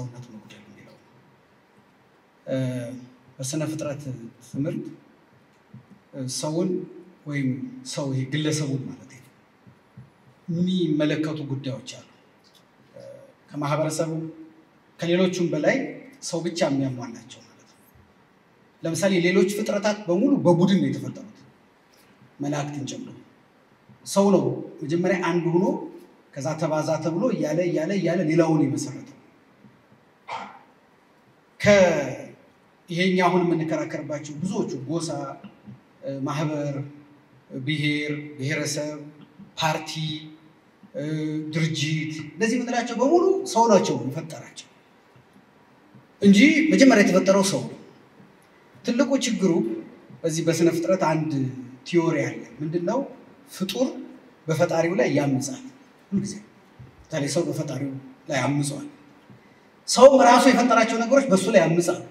ከሰውነት መጉደል የሚለው በስነ ፍጥረት ትምህርት ሰውን ወይም ሰው ይሄ ግለሰቡን ማለት ነው የሚመለከቱ ጉዳዮች አሉ። ከማህበረሰቡ ከሌሎቹም በላይ ሰው ብቻ የሚያሟላቸው ማለት ነው። ለምሳሌ ሌሎች ፍጥረታት በሙሉ በቡድን ነው የተፈጠሩት መላእክትን ጨምሮ። ሰው ነው መጀመሪያ አንድ ሆኖ ከዛ ተባዛ ተብሎ እያለ እያለ እያለ ሌላውን የመሰረተው። ከይሄኛ አሁን የምንከራከርባቸው ብዙዎቹ ጎሳ፣ ማህበር፣ ብሔር፣ ብሔረሰብ፣ ፓርቲ፣ ድርጅት እነዚህ የምንላቸው በሙሉ ሰው ናቸው የፈጠራቸው እንጂ መጀመሪያ የተፈጠረው ሰው ነው። ትልቁ ችግሩ በዚህ በስነ ፍጥረት አንድ ቲዮሪ አለ። ምንድን ነው? ፍጡር በፈጣሪው ላይ ያምጻል። ሁልጊዜ በተለይ ሰው በፈጣሪው ላይ አምጿል። ሰውም ራሱ የፈጠራቸው ነገሮች በእሱ ላይ ያምጻሉ።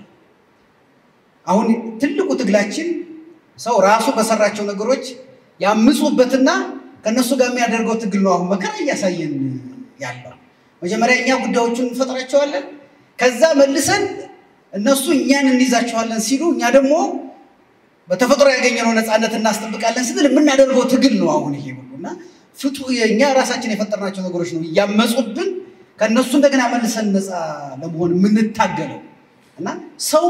አሁን ትልቁ ትግላችን ሰው ራሱ በሰራቸው ነገሮች ያምፁበትና ከእነሱ ጋር የሚያደርገው ትግል ነው። አሁን መከራ እያሳየን ያለው መጀመሪያ እኛ ጉዳዮቹን እንፈጥራቸዋለን። ከዛ መልሰን እነሱ እኛን እንይዛቸዋለን ሲሉ እኛ ደግሞ በተፈጥሮ ያገኘነው ነፃነት እናስጠብቃለን ስንል የምናደርገው ትግል ነው። አሁን ይሄ ሁሉ እና ፍጡ እኛ ራሳችን የፈጠርናቸው ነገሮች ነው እያመፁብን ከእነሱ እንደገና መልሰን ነፃ ለመሆን የምንታገለው እና ሰው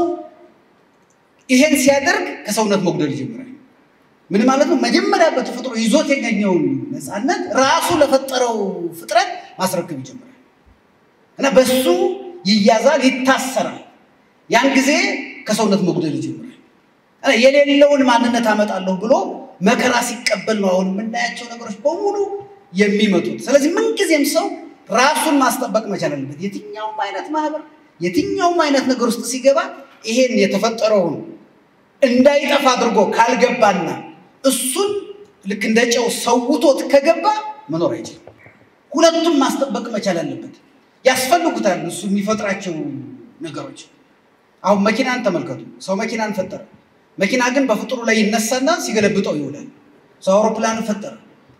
ይሄን ሲያደርግ ከሰውነት መጉደል ይጀምራል። ምን ማለት ነው? መጀመሪያ በተፈጥሮ ይዞት ያገኘውን ነፃነት ራሱ ለፈጠረው ፍጥረት ማስረከብ ይጀምራል እና በሱ ይያዛል፣ ይታሰራል። ያን ጊዜ ከሰውነት መጉደል ይጀምራል። የሌለውን ማንነት አመጣለሁ ብሎ መከራ ሲቀበል ነው አሁን የምናያቸው ነገሮች በሙሉ የሚመጡት። ስለዚህ ምንጊዜም ሰው ራሱን ማስጠበቅ መቻል አለበት። የትኛውም አይነት ማህበር፣ የትኛውም አይነት ነገር ውስጥ ሲገባ ይሄን የተፈጠረውን እንዳይጠፋ አድርጎ ካልገባና እሱን ልክ እንደ ጨው ሰውቶት ከገባ መኖር አይችልም። ሁለቱም ማስጠበቅ መቻል አለበት። ያስፈልጉታል እሱ የሚፈጥራቸው ነገሮች። አሁን መኪናን ተመልከቱ። ሰው መኪናን ፈጠረ። መኪና ግን በፍጡሩ ላይ ይነሳና ሲገለብጠው ይውላል። ሰው አውሮፕላንን ፈጠረ።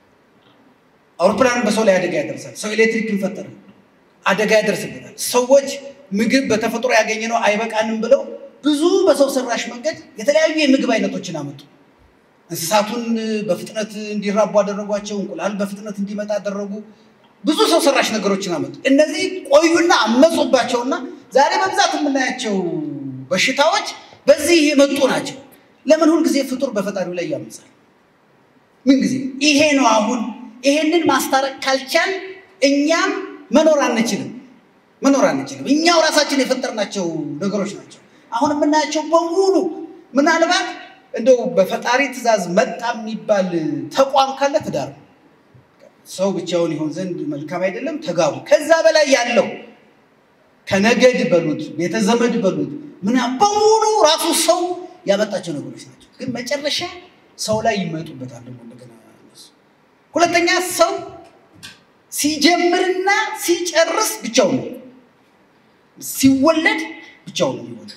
አውሮፕላንን በሰው ላይ አደጋ ያደርሳል። ሰው ኤሌክትሪክን ፈጠረ፣ አደጋ ያደርስበታል። ሰዎች ምግብ በተፈጥሮ ያገኘነው አይበቃንም ብለው ብዙ በሰው ሰራሽ መንገድ የተለያዩ የምግብ አይነቶችን አመጡ። እንስሳቱን በፍጥነት እንዲራቡ አደረጓቸው። እንቁላል በፍጥነት እንዲመጣ አደረጉ። ብዙ ሰው ሰራሽ ነገሮችን አመጡ። እነዚህ ቆዩና አመፁባቸውና ዛሬ በብዛት የምናያቸው በሽታዎች በዚህ የመጡ ናቸው። ለምን ሁልጊዜ ፍጡር በፈጣሪው ላይ ያመጻል? ምን ጊዜ ይሄ ነው። አሁን ይሄንን ማስታረቅ ካልቻል እኛም መኖር አንችልም፣ መኖር አንችልም። እኛው ራሳችን የፈጠርናቸው ነገሮች ናቸው። አሁን የምናያቸው በሙሉ ምናልባት እንደው በፈጣሪ ትእዛዝ መጣ የሚባል ተቋም ካለ ትዳር ነው። ሰው ብቻውን ይሆን ዘንድ መልካም አይደለም፣ ተጋቡ። ከዛ በላይ ያለው ከነገድ በሉት ቤተዘመድ በሉት ምናምን በሙሉ ራሱ ሰው ያመጣቸው ነገሮች ናቸው። ግን መጨረሻ ሰው ላይ ይመጡበታል ደግሞ እንደገና እነሱ። ሁለተኛ ሰው ሲጀምርና ሲጨርስ ብቻውን ነው። ሲወለድ ብቻውን ነው የሚወለድ።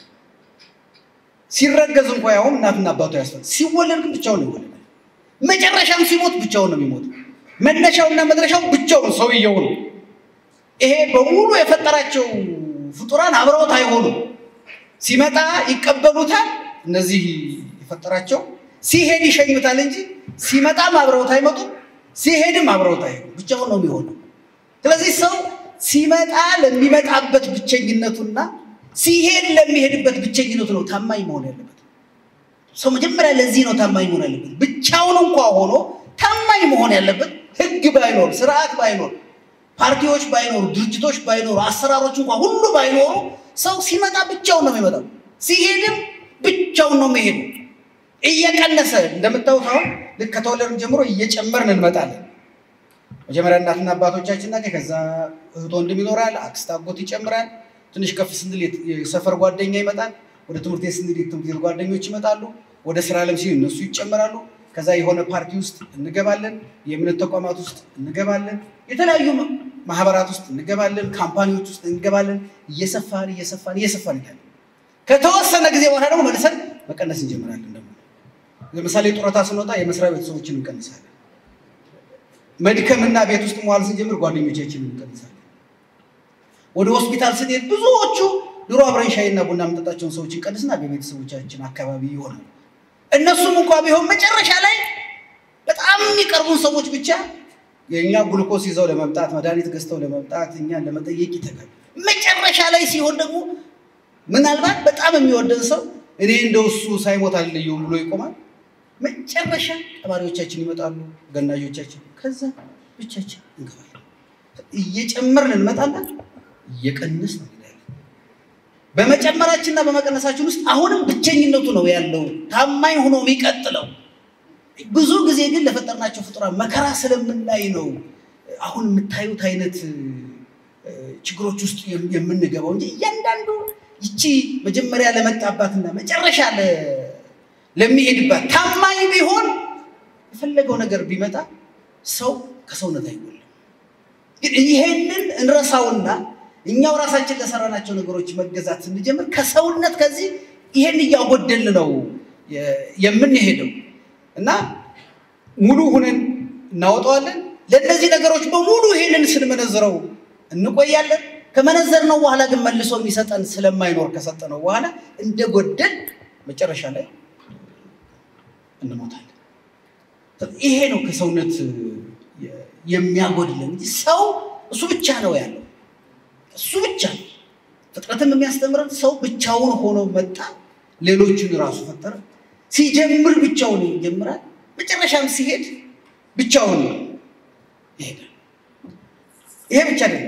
ሲረገዝ እንኳ ያውም እናትና አባቱ ያስፈል ሲወለድ ግን ብቻውን ነው ይወለዳል። መጨረሻም ሲሞት ብቻውን ነው የሚሞት። መነሻውና መድረሻው ብቻውን ሰውየው ነው። ይሄ በሙሉ የፈጠራቸው ፍጡራን አብረውት አይሆኑም። ሲመጣ ይቀበሉታል፣ እነዚህ የፈጠራቸው ሲሄድ ይሸኙታል እንጂ ሲመጣም አብረውት አይመጡም፣ ሲሄድም አብረውት አይሆኑም። ብቻውን ነው የሚሆነው። ስለዚህ ሰው ሲመጣ ለሚመጣበት ብቸኝነቱና ሲሄድ ለሚሄድበት ብቸኝነቱ ነው ታማኝ መሆን ያለበት። ሰው መጀመሪያ ለዚህ ነው ታማኝ መሆን ያለበት። ብቻውን እንኳ ሆኖ ታማኝ መሆን ያለበት ህግ ባይኖር፣ ስርዓት ባይኖር፣ ፓርቲዎች ባይኖሩ፣ ድርጅቶች ባይኖሩ፣ አሰራሮች እንኳ ሁሉ ባይኖሩ ሰው ሲመጣ ብቻውን ነው የሚመጣው፣ ሲሄድም ብቻውን ነው የሚሄዱ። እየቀነሰ እንደምታዩት አሁን ልክ ከተወለድን ጀምሮ እየጨመርን እንመጣለን። መጀመሪያ እናትና አባቶቻችን ናቸው። ከዛ እህት ወንድም ይኖራል፣ አክስት አጎት ይጨምራል። ትንሽ ከፍ ስንል የሰፈር ጓደኛ ይመጣል። ወደ ትምህርት ቤት ስንል የትምህርት ቤት ጓደኞች ይመጣሉ። ወደ ስራ ዓለም ሲል እነሱ ይጨመራሉ። ከዛ የሆነ ፓርቲ ውስጥ እንገባለን። የእምነት ተቋማት ውስጥ እንገባለን። የተለያዩ ማህበራት ውስጥ እንገባለን። ካምፓኒዎች ውስጥ እንገባለን። እየሰፋን እየሰፋን እየሰፋን ይላል። ከተወሰነ ጊዜ በኋላ ደግሞ መልሰን መቀነስ እንጀምራለን። ደግሞ ለምሳሌ ጡረታ ስንወጣ የመስሪያ ቤት ሰዎችን እንቀንሳለን። መድከምና ቤት ውስጥ መዋል ስንጀምር ጓደኞቻችንን እንቀንሳለን። ወደ ሆስፒታል ስንሄድ ብዙዎቹ ድሮ አብረን ሻይና ቡና የምንጠጣቸውን ሰዎች እንቀንስና በቤተሰቦቻችን አካባቢ ይሆናል። እነሱም እንኳ ቢሆን መጨረሻ ላይ በጣም የሚቀርቡን ሰዎች ብቻ የእኛ ግሉኮስ ይዘው ለመምጣት መድኃኒት ገዝተው ለመምጣት እኛን ለመጠየቅ ይተጋል። መጨረሻ ላይ ሲሆን ደግሞ ምናልባት በጣም የሚወደን ሰው እኔ እንደው እሱ ሳይሞት አልለየውም ብሎ ይቆማል። መጨረሻ ቀባሪዎቻችን ይመጣሉ፣ ገናዦቻችን፣ ከዛ ብቻችን እንገባለን። እየጨመርን እንመጣለን፣ እየቀነስን እንሄዳለን። በመጨመራችንና በመቀነሳችን ውስጥ አሁንም ብቸኝነቱ ነው ያለው ታማኝ ሆኖ የሚቀጥለው። ብዙ ጊዜ ግን ለፈጠርናቸው ፍጡራን መከራ ስለምናይ ነው አሁን የምታዩት አይነት ችግሮች ውስጥ የምንገባው እንጂ እያንዳንዱ ይቺ መጀመሪያ ለመጣባትና መጨረሻ ለሚሄድባት ታማኝ ቢሆን የፈለገው ነገር ቢመጣ ሰው ከሰውነት አይጎልም። ግን ይሄንን እንረሳውና እኛው ራሳችን ለሰራናቸው ነገሮች መገዛት ስንጀምር ከሰውነት ከዚህ ይሄን እያጎደል ነው የምንሄደው እና ሙሉ ሁነን እናወጣዋለን። ለእነዚህ ነገሮች በሙሉ ይሄንን ስንመነዝረው እንቆያለን። ከመነዘርነው በኋላ ግን መልሶ የሚሰጠን ስለማይኖር ከሰጠነው በኋላ እንደ ጎደል መጨረሻ ላይ እንሞታለን። ይሄ ነው ከሰውነት የሚያጎድለን እንጂ ሰው እሱ ብቻ ነው ያለው። እሱ ብቻ ነው። ፍጥረትም የሚያስተምረን ሰው ብቻውን ሆኖ መጣ፣ ሌሎቹን ራሱ ፈጠረ። ሲጀምር ብቻውን ይጀምራል፣ መጨረሻም ሲሄድ ብቻውን ይሄዳል። ይሄ ብቻ አይደለም።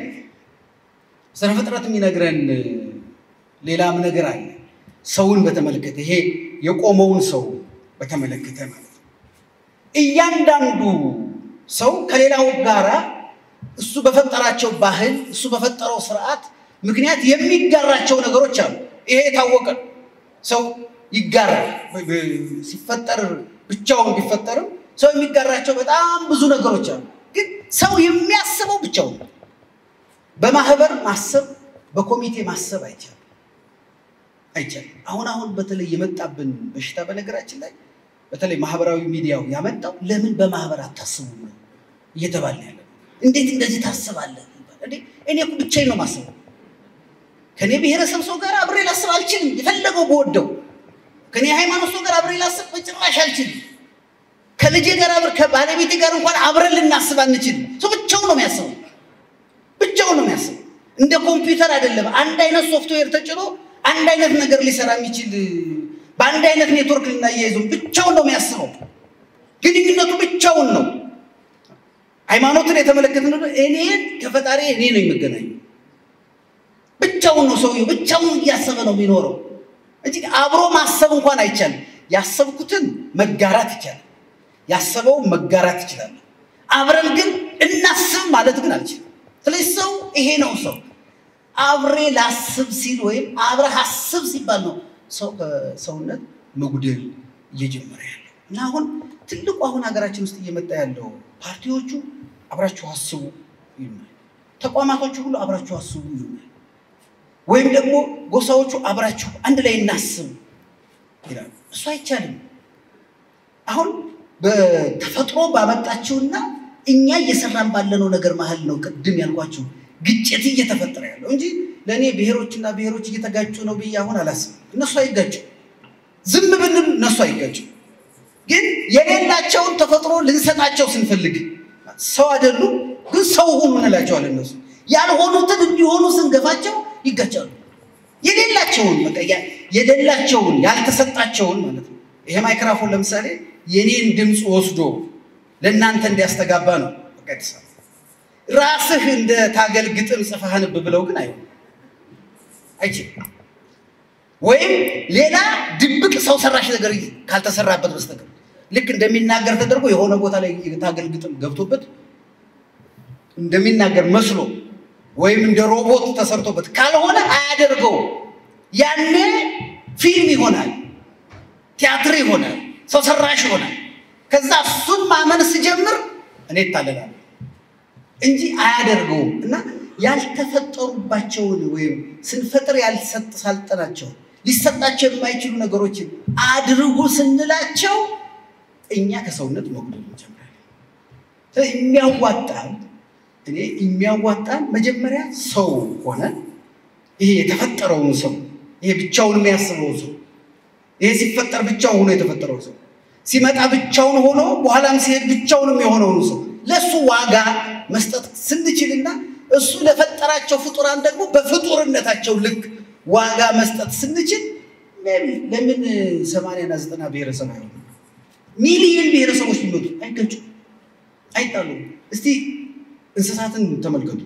ስነ ፍጥረት የሚነግረን ሌላም ነገር አለ። ሰውን በተመለከተ ይሄ የቆመውን ሰው በተመለከተ ማለት ነው። እያንዳንዱ ሰው ከሌላው ጋራ እሱ በፈጠራቸው ባህል፣ እሱ በፈጠረው ስርዓት ምክንያት የሚጋራቸው ነገሮች አሉ። ይሄ የታወቀ ሰው ይጋራል። ሲፈጠር ብቻውን ቢፈጠርም ሰው የሚጋራቸው በጣም ብዙ ነገሮች አሉ። ግን ሰው የሚያስበው ብቻውን ነው። በማህበር ማሰብ በኮሚቴ ማሰብ አይቻልም አይቻልም። አሁን አሁን በተለይ የመጣብን በሽታ በነገራችን ላይ በተለይ ማህበራዊ ሚዲያው ያመጣው ለምን በማህበር አታስቡ ነው እየተባለ ያለ። እንዴት እንደዚህ ታስባለህ? እኔ እኮ ብቻዬን ነው ማስበው። ከኔ ብሔረሰብ ሰው ጋር አብሬ ላስብ አልችልም። የፈለገው በወደው ከኔ ሃይማኖት ሰው ጋር አብሬ ላስብ በጭራሽ አልችልም። ከልጄ ጋር አብረ ከባለቤቴ ጋር እንኳን አብረን ልናስብ አንችልም። ሰው ብቻውን ነው የሚያስበው ብቻውን ነው የሚያስበው። እንደ ኮምፒውተር አይደለም። አንድ አይነት ሶፍትዌር ተጭኖ አንድ አይነት ነገር ሊሰራ የሚችል በአንድ አይነት ኔትወርክ ልናያይዘው ብቻውን ነው የሚያስበው። ግንኙነቱ ብቻውን ነው። ሃይማኖትን የተመለከተ እኔን ከፈጣሪ እኔ ነው የምገናኘው። ብቻውን ነው ሰውየው፣ ብቻውን እያሰበ ነው የሚኖረው እንጂ አብሮ ማሰብ እንኳን አይቻልም። ያሰብኩትን መጋራት ይቻላል። ያሰበውን መጋራት ይችላል። አብረን ግን እናስብ ማለት ግን አልችልም። ስለዚህ ሰው ይሄ ነው ሰው አብሬ ላስብ ሲል ወይም አብረህ አስብ ሲባል ነው ሰው ከሰውነት መጉደል እየጀመረ ያለው እና አሁን ትልቁ አሁን ሀገራችን ውስጥ እየመጣ ያለው ፓርቲዎቹ አብራችሁ አስቡ ይሉናል። ተቋማቶቹ ሁሉ አብራችሁ አስቡ ይሉናል። ወይም ደግሞ ጎሳዎቹ አብራችሁ አንድ ላይ እናስብ ይላሉ። እሱ አይቻልም። አሁን በተፈጥሮ ባመጣችውና እኛ እየሰራን ባለነው ነገር መሀል ነው ቅድም ያልኳችሁ ግጭት እየተፈጠረ ያለው እንጂ ለእኔ ብሔሮችና ብሔሮች እየተጋጩ ነው ብዬ አሁን አላስብም። እነሱ አይጋጩ፣ ዝም ብንል እነሱ አይጋጩ። ግን የሌላቸውን ተፈጥሮ ልንሰጣቸው ስንፈልግ ሰው አይደሉም፣ ግን ሰው ሁኑ እንላቸዋለን። እነሱ ያልሆኑትን እንዲሆኑ ስንገፋቸው ይጋጫሉ። የሌላቸውን በቃ የሌላቸውን ያልተሰጣቸውን ማለት ነው። ይሄ ማይክራፎን ለምሳሌ የኔን ድምፅ ወስዶ ለእናንተ እንዲያስተጋባ ነው። በቃ አዲስ አበባ ራስህ እንደ ታገል ግጥም ጽፈህ አንብ ብለው ግን አይሆንም፣ አይችልም። ወይም ሌላ ድብቅ ሰው ሰራሽ ነገር ካልተሰራበት በስተቀር ልክ እንደሚናገር ተደርጎ የሆነ ቦታ ላይ የታገል ግጥም ገብቶበት እንደሚናገር መስሎ ወይም እንደ ሮቦት ተሰርቶበት ካልሆነ አያደርገው። ያኔ ፊልም ይሆናል፣ ቲያትር ይሆናል፣ ሰው ሰራሽ ይሆናል። ከዛ እሱን ማመን ስጀምር እኔ እታለላለሁ እንጂ አያደርገውም። እና ያልተፈጠሩባቸውን ወይም ስንፈጥር ያልሰጠናቸው ሊሰጣቸው የማይችሉ ነገሮችን አድርጉ ስንላቸው እኛ ከሰውነት መጉደል እንጀምራለን። የሚያዋጣን እኔ የሚያዋጣን መጀመሪያ ሰው ሆነ ይሄ የተፈጠረውን ሰው ይሄ ብቻውን የሚያስበው ሰው ይሄ ሲፈጠር ብቻውን ሆኖ የተፈጠረው ሰው ሲመጣ ብቻውን ሆኖ በኋላም ሲሄድ ብቻውንም የሆነውን ሰው ለእሱ ዋጋ መስጠት ስንችልና እሱ ለፈጠራቸው ፍጡራን ደግሞ በፍጡርነታቸው ልክ ዋጋ መስጠት ስንችል ለምን ሰማንያና ዘጠና ብሔረሰብ አይሆኑ? ሚሊዮን ብሔረሰቦች ቢመጡ አይገጩም፣ አይጣሉም። እስቲ እንስሳትን ተመልከቱ።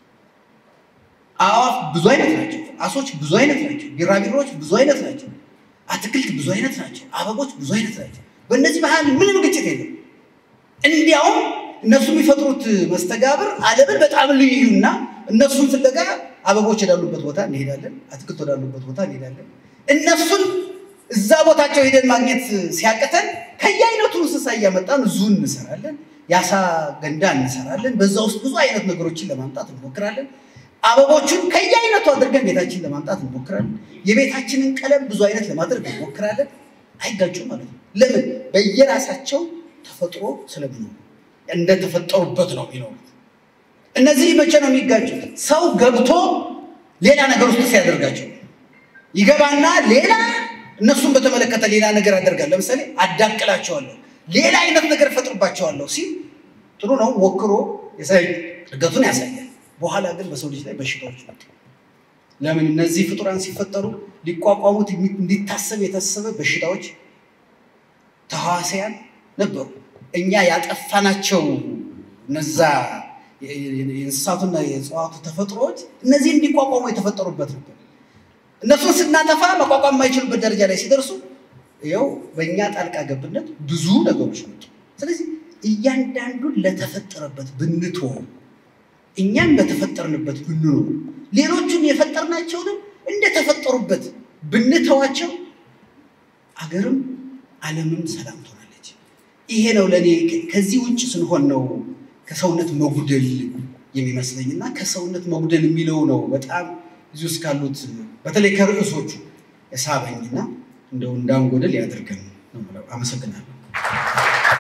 አዕዋፍ ብዙ አይነት ናቸው። አሶች ብዙ አይነት ናቸው። ቢራቢሮዎች ብዙ አይነት ናቸው። አትክልት ብዙ አይነት ናቸው። አበቦች ብዙ አይነት ናቸው። በእነዚህ መሀል ምንም ግጭት የለም። እንዲያውም እነሱ የሚፈጥሩት መስተጋብር ዓለምን በጣም ልዩና እነሱን ፍለጋ አበቦች ወዳሉበት ቦታ እንሄዳለን፣ አትክልት ወዳሉበት ቦታ እንሄዳለን። እነሱን እዛ ቦታቸው ሄደን ማግኘት ሲያቅተን ከየአይነቱ እንስሳ እያመጣን ዙን እንሰራለን፣ የአሳ ገንዳ እንሰራለን። በዛ ውስጥ ብዙ አይነት ነገሮችን ለማምጣት እንሞክራለን። አበቦቹን ከየአይነቱ አድርገን ቤታችን ለማምጣት እንሞክራለን። የቤታችንን ቀለም ብዙ አይነት ለማድረግ እንሞክራለን። አይጋጩም ማለት ነው። ለምን? በየራሳቸው ተፈጥሮ ስለሚኖሩ እንደተፈጠሩበት ነው የሚኖሩት። እነዚህ መቼ ነው የሚጋጩት? ሰው ገብቶ ሌላ ነገር ውስጥ ሲያደርጋቸው ይገባና ሌላ እነሱን በተመለከተ ሌላ ነገር አደርጋል። ለምሳሌ አዳቅላቸዋለሁ፣ ሌላ አይነት ነገር እፈጥርባቸዋለሁ ሲል ጥሩ ነው፣ ሞክሮ እድገቱን ያሳያል። በኋላ ግን በሰው ልጅ ላይ በሽታዎች መጡ። ለምን? እነዚህ ፍጡራን ሲፈጠሩ ሊቋቋሙት እንዲታሰብ የታሰበ በሽታዎች ተሐዋስያን ነበሩ። እኛ ያጠፋናቸው እነዛ የእንስሳቱና የእጽዋቱ ተፈጥሮዎች እነዚህ እንዲቋቋሙ የተፈጠሩበት ነበር። እነሱን ስናጠፋ መቋቋም የማይችሉበት ደረጃ ላይ ሲደርሱ ይኸው በእኛ ጣልቃ ገብነት ብዙ ነገሮች መጡ። ስለዚህ እያንዳንዱን ለተፈጠረበት ብንተወው እኛም በተፈጠርንበት ብንኖር ሌሎቹን የፈጠርናቸውንም እንደተፈጠሩበት ብንተዋቸው አገርም ዓለምም ሰላም ትሆናለች። ይሄ ነው ለእኔ ከዚህ ውጭ ስንሆን ነው ከሰውነት መጉደል የሚመስለኝ እና ከሰውነት መጉደል የሚለው ነው በጣም እዚህ ውስጥ ካሉት በተለይ ከርዕሶቹ የሳበኝና እንደው እንዳንጎደል ያደርገን ነው። አመሰግናለሁ።